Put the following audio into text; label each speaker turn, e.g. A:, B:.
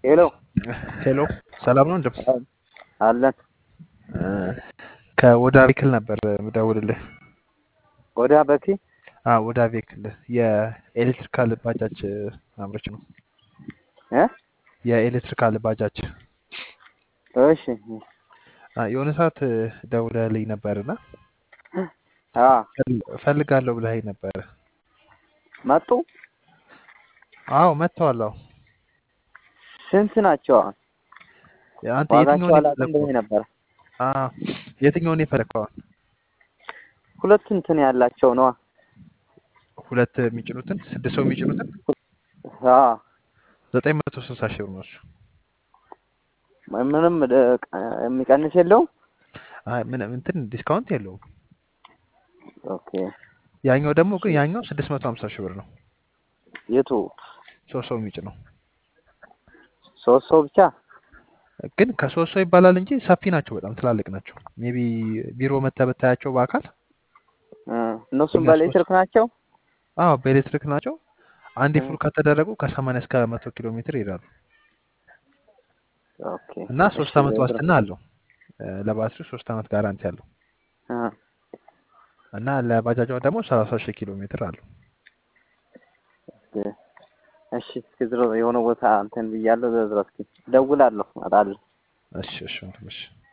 A: ሄሎ
B: ሄሎ ሰላም ነው እንደም
A: አለን
B: ከወዳ ቬክል ነበር ምደውልልህ።
A: ወደ በኪ
B: አዎ ወዳ ቬክል የኤሌክትሪካል ባጃጅ አምራች ነው።
A: እ
B: የኤሌክትሪካል ባጃጅ
A: እሺ
B: አ፣ የሆነ ሰዓት ደውለህልኝ ነበርና
A: አ
B: ፈል- እፈልጋለሁ ብለኸኝ ነበር።
A: መጡ
B: አዎ መጥተዋል። አዎ
A: ስንት ናቸው? አሁን
B: አንተ
A: ዋጋቸው
B: የትኛውን
A: አላውቅም
B: የፈለግከው?
A: ብለህ ነበር።
B: አ፣ የትኛውን የፈለግከው?
A: ሁለት እንትን ያላቸው ነዋ።
B: ሁለት የሚጭኑትን ስድስት ሰው የሚጭኑትን
A: አ
B: ዘጠኝ መቶ ስልሳ ሺህ ብር ነው እሱ።
A: ምንም ደ- የሚቀንስ የለውም።
B: አይ ምንም እንትን ዲስካውንት የለውም።
A: ኦኬ
B: ያኛው ደግሞ ግን ያኛው ስድስት መቶ ሀምሳ ሺህ ብር ነው።
A: የቱ
B: ሶስት ሰው የሚጭ ነው።
A: ሶስት ሰው ብቻ?
B: ግን ከሶስት ሰው ይባላል እንጂ ሰፊ ናቸው። በጣም ትላልቅ ናቸው። ሜቢ ቢሮ መተህ ብታያቸው በአካል
A: እ እነሱም
B: እኛ
A: በኤሌክትሪክ ናቸው።
B: አዎ በኤሌክትሪክ ናቸው። አንድ
A: እ
B: ፉል ከተደረጉ ከሰማንያ እስከ መቶ ኪሎ ሜትር ይሄዳሉ
A: ኦኬ
B: እና
A: እሺ
B: ሶስት አመት
A: ብር
B: ዋስትና አለው። እ፣ ለባትሪው ሶስት አመት ጋራንቲ አለው
A: እ
B: እና ለባጃጇ ደግሞ ሰላሳ ሺህ ኪሎ ሜትር አለው።
A: ኦኬ እሺ እስኪ ዝሮ የሆነ ቦታ እንትን ብያለሁ። ዝሮ እስኪ እደውላለሁ፣ እመጣለሁ።
B: እሺ እሺ ወንድም፣ እሺ